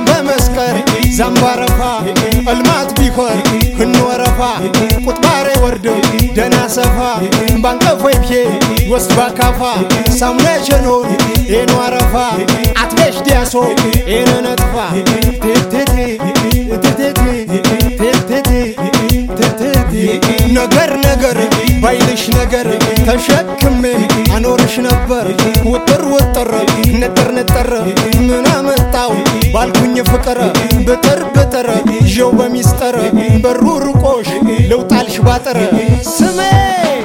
በመስቀር ዘንባረፋ እልማት ቢኮር ህንወረፋ ቁጥባሬ ወርደው ደና ሰፋ ባንቀፎይብሄ ወስድ ባካፋ ሳሙና ሸኖን ኤኖ አረፋ አትቤሽ ዲያሶ ኤነ ነጥፋ ቴቴቴ ቴቴቴ ቴቴቴ ቴቴቴ ነገር ነገር ባይልሽ ነገር ተሸክሜ አኖርሽ ነበር ውጥር ውጥር ንጥር ንጥር ምን አመጣው ባልኩኝ ፍቅር ብጥር ብጥር ይዤው በሚስጥር በሩ ርቆሽ ልውጣልሽ ባጥር ስሜ